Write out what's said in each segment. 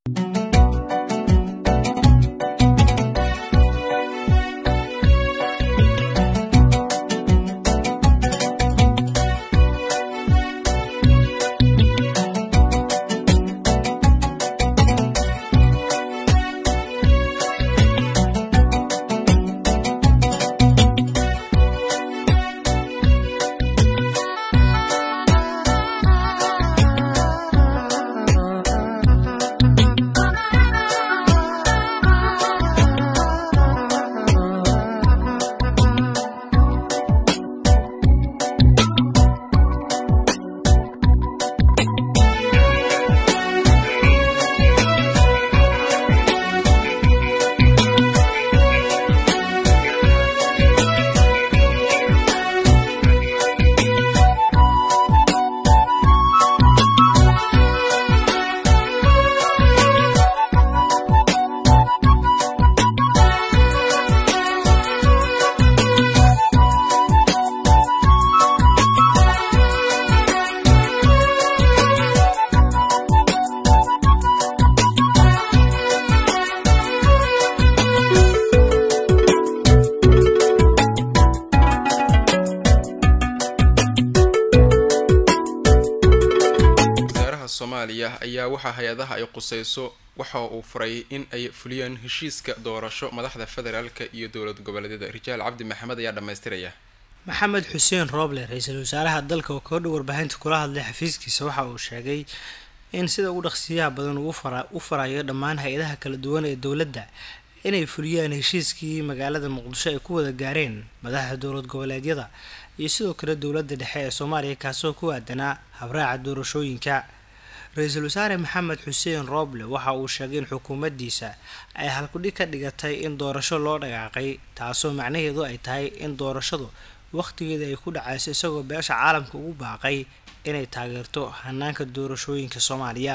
soomaaliya ayaa waxaa hay-adaha ay quseyso waxa uu furay in ay fuliyaan heshiiska doorasho madaxda federaalka iyo dowlad goboleedyada rijaal cabdi maxamed ayaa dhammaystiraya maxamed xuseen rooble ra-iisul wasaaraha dalka oo kaga dhow warbaahinta kula hadlay xafiiskiisa waxa uu sheegay in sida ugu dhaqsiyaha badan u farayo dhammaan hay-adaha kala duwan ee dowladda inay fuliyaan heshiiskii magaalada muqdisho ay ku wada gaareen madaxda dowlad goboleedyada iyo sidoo kale dowladda dhexe ee soomaaliya kaasoo ku aadanaa habraaca doorashooyinka ra-iisul wasaare maxamed xuseen rooble waxa uu sheegay in xukuumaddiisa ay halkudhig ka dhigatay in doorasho loo dhaqaaqay taasoo macnaheedu ay tahay in doorashadu wakhtigeeda ay ku dhacayso isagoo beesha caalamka ugu baaqay inay taageerto hanaanka doorashooyinka soomaaliya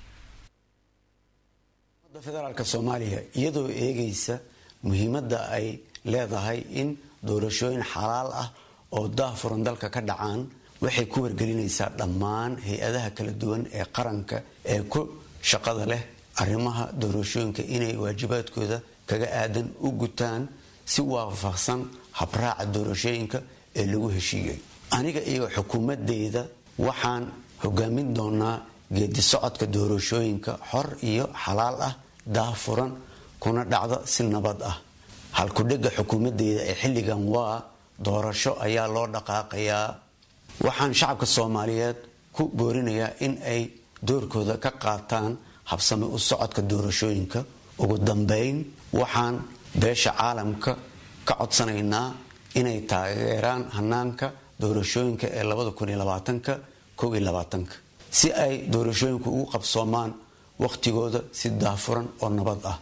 federaalka soomaaliya iyadoo eegaysa muhiimadda ay leedahay in doorashooyin xalaal ah oo daafuran dalka ka dhacaan waxay ku wargelinaysaa dhammaan hay-adaha kala duwan ee qaranka ee ku shaqada leh arrimaha doorashooyinka inay waajibaadkooda kaga aadan u gutaan si waafaqsan habraaca doorashooyinka ee lagu heshiiyey aniga iyo xukuumadeyda waxaan hogaamin doonaa geedi socodka doorashooyinka xor iyo xalaal ah daafuran kuna dhacda si nabad ah halkudhega xukuumadeyda ee xilligan waa doorasho ayaa loo dhaqaaqayaa waxaan shacabka soomaaliyeed ku boorinayaa in ay doorkooda ka qaataan habsame u socodka doorashooyinka ugu dambeyn waxaan beesha caalamka ka codsanaynaa inay taageeraan hanaanka doorashooyinka ee si ay doorashooyinku ugu qabsoomaan wakhtigooda si daafuran oo nabad ah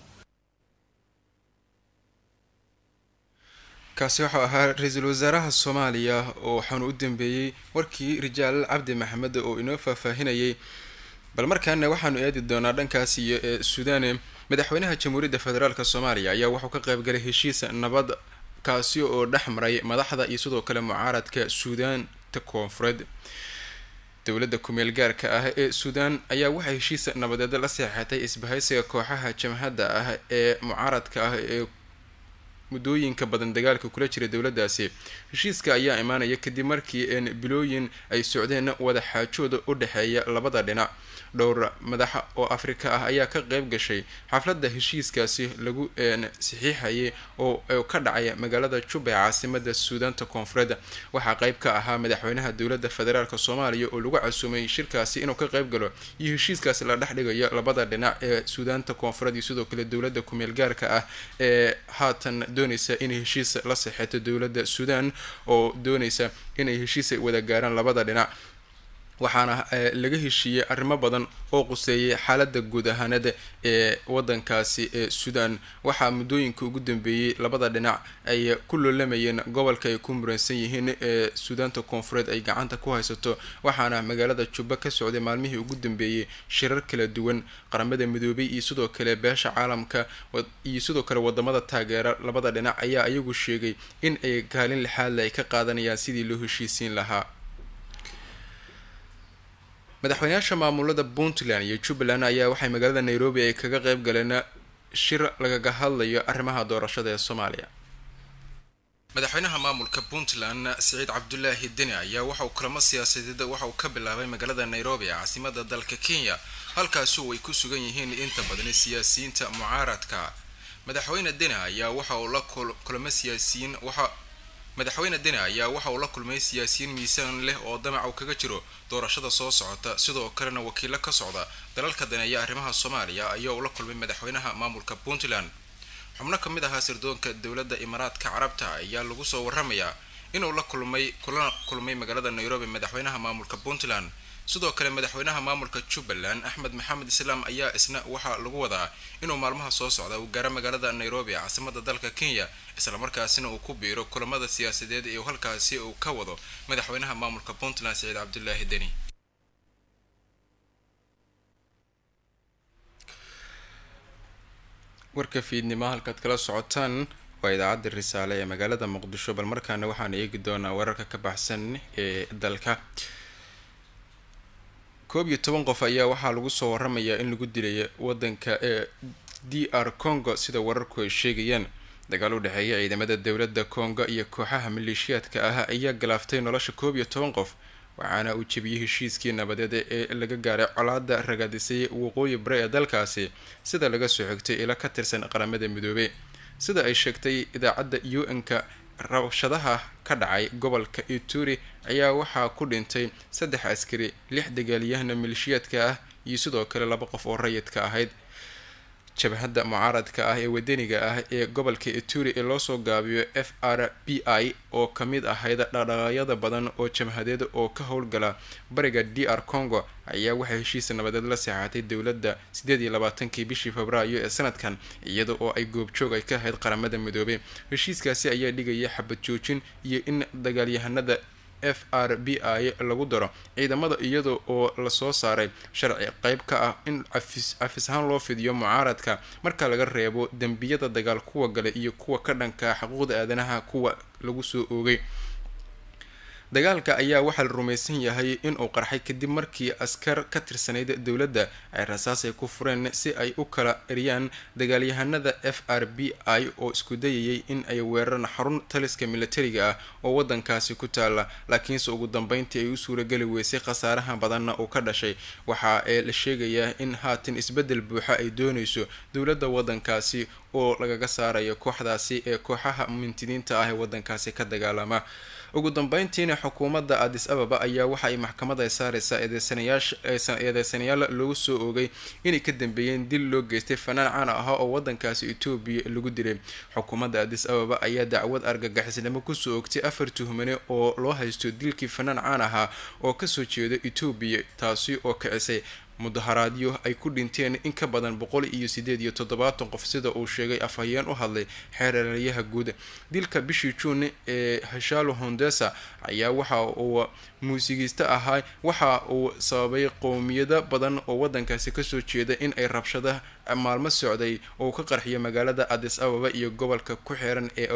kaasi wuxuu ahaa ra-iisul wasaaraha soomaaliya oo waxaanu u dambeeyey warkii rijaal cabdi maxamed oo inoo faahfaahinayay bal markaana waxaanu eedi doonaa dhankaas iyo ee suudaane madaxweynaha jamhuuriyadda federaalk soomaaliya ayaa wuxuu ka qaybgalay heshiis nabad kaasi oo dhex maray madaxda iyo sidoo kale mucaaradka suudaanta koonfureed dowladda kumeel gaarka ah ee suudaan ayaa waxay heshiis nabadeed la seexatay isbahaysiga kooxaha jamhadda ah ee mucaaradka ah ee muddooyinka badan dagaalka kula jira dowladdaasi heshiiska ayaa imaanaya kadib markii bilooyin ay socdeen wada xaajooda u dhexeeya labada dhinac dhowr madaxa oo afrika ah ayaa ka qeyb gashay xafladda heshiiskaasi lagu saxiixayay oo ka dhacay magaalada juba ee caasimada suudaanta koonfureed waxaa qeyb ka ahaa madaxweynaha dowladda federaalk soomaaliya oo lagu casuumay shirkaasi inuu ka qeyb galo iyo heshiiskaasi la dhex dhigayo labada dhinac ee suudaanta koonfureed iyo sidoo kale dowladda kumeel gaarka ah ee haatan doonaysa inay heshiis la saxeeto dowladda suudaan oo doonaysa inay heshiis wada gaaraan labada dhinac waxaana laga heshiiyey arrimo badan oo quseeyay xaalada guud ahaaneed ee wadankaasi ee suudaan waxaa muddooyinka ugu dambeeyey labada dhinac ay ku loolamayeen gobolka ay ku muransan yihiin ee suudaanta koonfureed ay gacanta ku haysato waxaana magaalada jubba ka socday maalmihii ugu dambeeyey shirar kala duwan qaramada midoobay iyo sidoo kale beesha caalamka iyo sidoo kale wadamada taageera labada dhinac ayaa iyagu sheegay in ay kaalin lixaadle ay ka qaadanayaan sidii loo heshiisiin lahaa madaxweynayaasha maamulada puntland iyo jubbaland ayaa waxay magaalada nairobi ay kaga qeyb galeen shir lagaga hadlayo arrimaha doorashada ee soomaaliya madaxweynaha maamulka puntland siciid cabdulaahi deni ayaa waxa uu kulamo siyaasadeed waxa uu ka bilaabay magaalada nairobi ee caasimada dalka kenya halkaasi oo ay ku sugan yihiin inta badan siyaasiyiinta mucaaradka madaxweyne deni ayaa waxa uu la kulmo siyaasiyiin waxa madaxweyne deni ayaa waxa uu la kulmay siyaasiyiin miisaan leh oo damac uu kaga jiro doorashada soo socota sidoo kalena wakiilo ka socda dalalka daneeya arrimaha soomaaliya ayaa uu la kulmay madaxweynaha maamulka puntland xubno ka mid ahaa sirdoonka dowladda imaaraadka carabta ayaa lagu soo waramayaa inuu la kulmay kulana kulmay magaalada nairobi madaxweynaha maamulka puntland sidoo kale madaxweynaha maamulka jubbaland axmed maxamed islaam ayaa isna waxaa lagu wadaa inuu maalmaha soo socda uu gaaro magaalada nairobi caasimada dalka kenya islamarkaasina uu ku biiro kulamada siyaasadeed ee halkaasi uu ka wado madaxweynaha maamulka puntland siciid cabdulaahi deni warka fiidnimo halkaad kala socotaan waa idaacadda risaale ee magaalada muqdisho bal markaana waxaan eegi doonaa wararka ka baxsan ee dalka koob iyo toban qof ayaa waxaa lagu soo waramayaa in lagu dilay wadanka ee d r congo sida wararku ay sheegayaan dagaal u dhexeeya ciidamada dowladda congo iyo kooxaha maleeshiyaadka ah ayaa galaaftay nolosha koob iyo toban qof waxaana uu jebiyey heshiiskii nabadeed ee laga gaaray colaada ragaadisay waqooyi bare ee dalkaasi sida laga soo xigtay ila ka tirsan qaramada midoobey sida ay sheegtay idaacadda u n-ka rabshadaha ka dhacay gobolka ituri ayaa waxaa ku dhintay saddex askari lix dagaalyahana maleeshiyaadka ah iyo sidoo kale laba qof oo rayidka ahayd jabhadda mucaaradka ah ee wadaniga ah ee gobolka ituri ee loosoo gaabiyo f r b i oo kamid ahayd dhaqdhaqaaqyada badan oo jabhadeed oo ka howlgala bariga d r congo ayaa waxaa heshiisa nabadeed la seexatay dowladda sideed iyo labaatankii bishii febraayo ee sanadkan iyada oo ay goobjoog ay ka ahayd qaramada midoobey heshiiskaasi ayaa dhigaya xabad joojin iyo in dagaalyahanada f r b i lagu daro ciidamada iyada oo lasoo saaray sharci qeyb ka ah in cafis ahaan loo fidiyo mucaaradka marka laga reebo dembiyada dagaal kuwa gale iyo kuwa ka dhanka xuquuqda aadanaha kuwa lagu soo oogay dagaalka ayaa waxaa la rumaysan yahay inuu qarxay kadib markii askar ka tirsanayd dowladda ay rasaas ay ku fureen si ay u kala eriyaan dagaalyahanada f r b i oo isku dayayay in ay weeraraan xarun taliska militariga ah oo wadankaasi ku taala laakiinse ugu dambeyntii ay u suurageli weysay khasaaraha badanna uu ka dhashay waxa ee la sheegayaa in haatan isbedel buuxa ay dooneyso dowladda wadankaasi oo lagaga saarayo kooxdaasi ee kooxaha mintidiinta ah ee wadankaasi ka dagaalama ugu dambeyntiina xukuumadda adis ababa ayaa waxa ay maxkamad ay saareysaa eedeysanayaal loogu soo oogay inay ka dambeeyeen dil loo geystay fanaan caan ah oo wadankaasi etoobiya lagu dilay xukuumadda adis ababa ayaa dacwad argagixisnimo kusoo oogtay afar tuhmane oo loo haysto dilkii fanaan caan ahaa oo kasoo jeeda etoobiya taasi oo kicisay mudaharaadyo ay ku dhinteen in ka badan boqol iyo sideed iyo toddobaatan qof sida uu sheegay afhayeen u hadlay xeeralyaha guud dilka bishii juun ee hashalo hondesa ayaa waxa uu muusigiista ahaa waxa uu sababay qowmiyado badan oo wadankaasi kasoo jeeda in ay rabshada maalmo socday oo ka qarxiyo magaalada adis ababa iyo gobolka ku xiran ee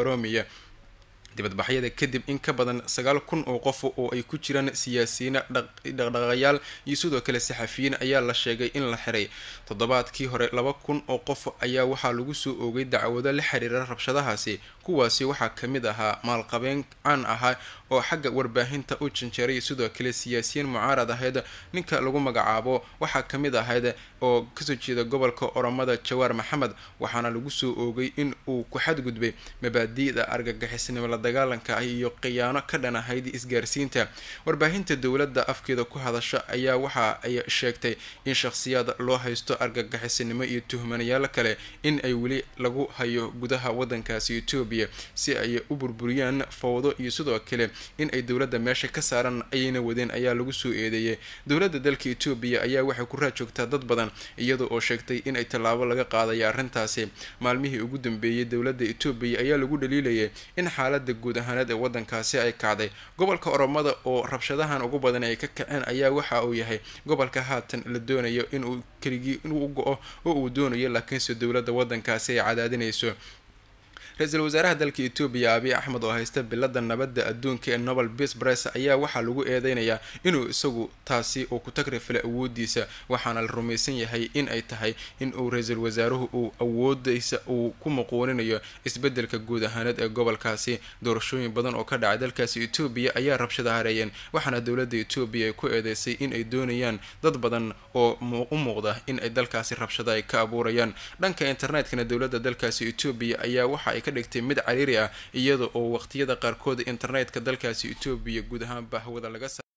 dibadbaxyada kadib in ka badan sagaal kun oo qof oo ay ku jiraan siyaasiyiin dhaqdhaqayaal iyo sidoo kale saxafiyiin ayaa la sheegay in la xiray toddobaadkii hore laba kun oo qof ayaa waxaa lagu soo oogay dacwado la xiriira rabshadahaasi kuwaasi waxaa kamid ahaa maalqabeen caan ahaa oo xagga warbaahinta u janjeeray sidoo kale siyaasiyiin mucaarad ahayd ninka lagu magacaabo waxaa kamid ahayd oo kasoo jeeda gobolka oromada jawaar maxamed waxaana lagu soo oogay in uu ku xadgudbay mabaadi'da argagixisnimo la dagaalanka ah iyo khiyaano ka dhan ahayd isgaarsiinta warbaahinta dowladda afkeeda ku hadasha ayaa waxa ay sheegtay in shakhsiyaad loo haysto argagixisnimo iyo tuhmanayaal kale in ay weli lagu hayo gudaha wadankaasi etoobiya si ay u burburiyaan fowdo iyo sidoo kale in ay dowladda meesha ka saaran ayayna wadeen ayaa lagu soo eedeeyay dowladda dalka etoobiya ayaa waxay ku raajoogtaa dad badan iyada oo sheegtay in ay tallaabo laga qaadaya arrintaasi maalmihii ugu dambeeyay dowladda etoobiya ayaa lagu dhaliilayay in xaalada guud ahaaneed ee wadankaasi ay kacday gobolka oromada oo rabshadahan ugu badan ay ka kaceen ayaa waxa uu yahay gobolka haatan la doonayo inuu keligii inuu go-o oo uu doonayo laakiinse dowladda wadankaasi ay cadaadinayso ra-iisul wasaaraha dalka etoobiya abiy axmed oo haysta bilada nabadda adduunka ee nobel peace price ayaa waxaa lagu eedeynayaa inuu isagu taasi uu ku tagrifilay awoodiisa waxaana la rumaysan yahay in ay tahay in uu ra-iisul wasaaruhu uu awoodaysa uu ku muquuninayo isbedelka guud ahaaneed ee gobolkaasi doorashooyin badan oo ka dhacay dalkaasi etoobiya ayaa rabshada hareeyeen waxaana dowladda etoobiya ay ku eedeysay in ay doonayaan dad badan oo u muuqda in ay dalkaasi rabshada ay ka abuurayaan dhanka internetkana dowladda dalkaasi etoobiya ayaa waxa ay ka dhigtay mid cariiri ah iyada oo waqtiyada qaarkood internetka dalkaasi etoobiya guud ahaanba hawada laga